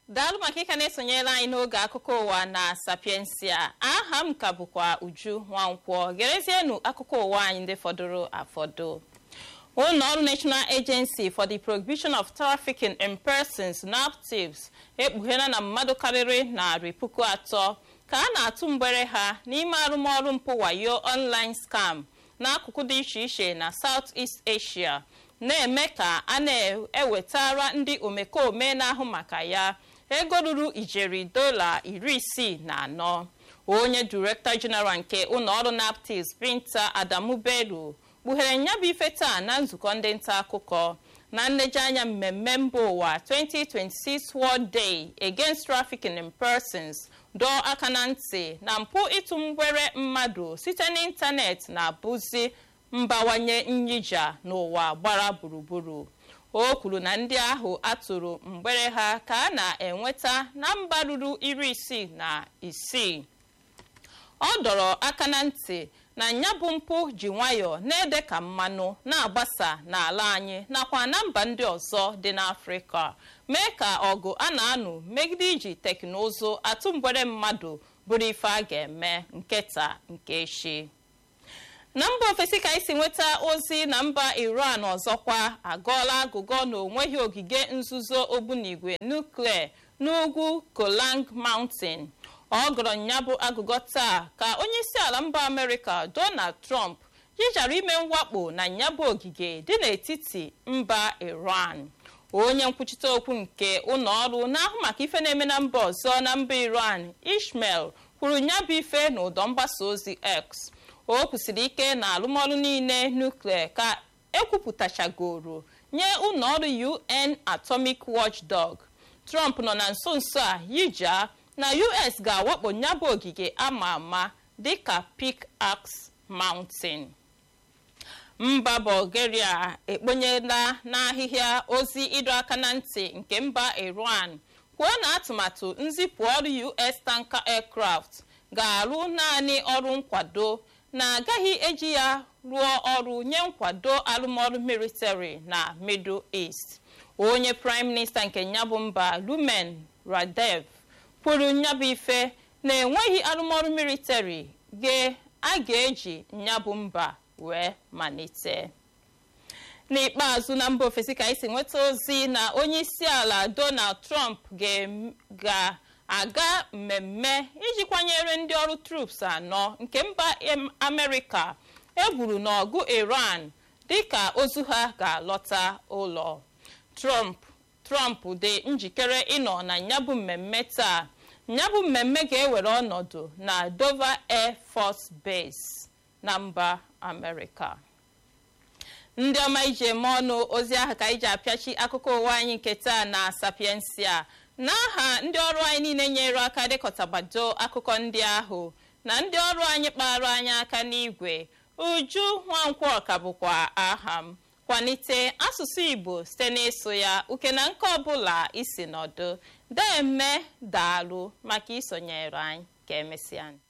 daalụ maka ịka na-esonyere anyị n'oge akụkọ ụwa na sapiensia aha m ka bụkwa uju nwankwọ gerezienụ akụkọ ụwa anyị ndị fọdụrụ afọdụ ụlọ ọrụ national agency for the prohibition of trafficking in persons naptives ekpughela na mmadụ karịrị narị puku atọ ka a na-atụ mgbere ha n'ime arụmọrụ mpụ wayo online scam n'akụkụ dị iche iche na south east asia na-eme ka a na-ewetara ndị omekome na-ahụ maka ya ego ruru ijeri dola iri isii na anọ onye director general nke ụlọọrụ naptives binta adamu bello kpughere nyabụ ife taa na nzukọ ndị nta akụkọ na nlejeanya mmemme mba ụwa 2026 world day against trafficking in persons dọọ aka na ntị na mpụ ịtụ mgbere mmadụ site n'ịntanetị na-abụzi mbawanye nyija n'ụwa gbara gburugburu o kwuru na ndị ahụ atụrụ mgbere ha ka a na-enweta na mba ruru iri isii na isii ọ dọrọ aka na ntị na nyabụ mpụ ji nwayọọ na-ede ka mmanụ na-agbasa n'ala anyị nakwa na mba ndị ọzọ dị n'afrịka mee ka ọgụ a na-anụ megide iji teknụzụ atụ mgbere mmadụ bụrụ ife a ga-eme nketa nke echi na mba ofesi ka isi nweta ozi na mba iran ọzọkwa agọọla agụgọ na onweghị ogige nzuzo ogbunigwe nuklia n'ugwu kolang mountain ọ gọrọ nyabụ agụgọ taa ka onye isi ala mba amerịka donald trump jijara ime mwakpo na nyabụ ogige dị n'etiti mba iran onye nkwuchite okwu nke ụlọ ọrụ na-ahụ maka ife na-eme na mba ọzọ na mba iran ishmael kwuru nyabụ ife na ụdọ mgbasa ozi x o kwusiri ike na alụmọrụ niile nuklia ka ekwupụtachagoro nye ụlọọrụ un atomic watchdog trump nọ na nso nso a yijaa na us ga-awakpo nyabụ ogige ama ama dịka pickaxe mountain mba bulgaria ekponyela n'ahịhịa ozi ịdọ aka na ntị nke mba iran kwuo na atụmatụ nzipụ ọrụ us tanker aircraft ga-arụ naanị ọrụ nkwado na agaghị eji ya rụọ ọrụ nye nkwado arụmọrụ military na middle east onye prime minista nke nyabụ mba lumen radev kwuru nyabụ ife na enweghị arụmọrụ military a ga-eji nyabụ mba wee malite n'ikpeazụ na mba ofesi ka isi nweta ozi na onye isi ala donald trump ga-aga mmemme iji kwanyere ndị ọrụ troops anọ nke mba amerịka egburu n'ọgụ iran dịka ozu ha ga-alọta ụlọ trump trump dị njikere ịnọ na nyabụ mmemme taa nyabụ mmemme ga-ewere ọnọdụ na dover air force base na mba amerịka ndị ọma iji eme ọnụ ozi ahụ ka iji apịachi akụkọ ụwa anyị nke taa na sapiensia n'aha ndị ọrụ anyị niile nyere aka dịkọtabado akụkọ ndị ahụ na ndị ọrụ anyị kpara anyị aka n'igwe uju nwankwọ ka bụkwa aha m kwalite asụsụ igbo site n'ịsụ ya uke na nke ọbụla isi nọdụ deme daalụ maka isonyere anyị ka emesịa